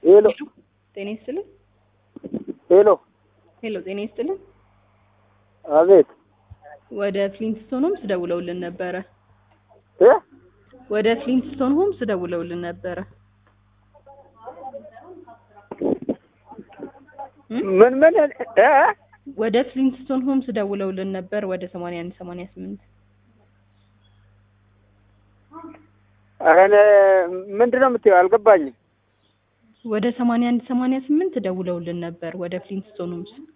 ሄሎ ጤና ይስጥልን። ሄሎ፣ ሄሎ ጤና ይስጥልን። አቤት ወደ ፍሊንትስቶን ሆምስ ደውለውልን ነበረ። እ ወደ ፍሊንትስቶን ሆምስ ደውለውልን ነበረ። እ? ምን ምን እ ወደ ፍሊንትስቶን ሆምስ ደውለውልን ነበር ወደ 81 88 ኧረ እኔ ምንድን ነው የምትይው? አልገባኝም። ወደ 81 88 ደውለውልን ነበር ወደ ፍሊንትስቶን ሆምስ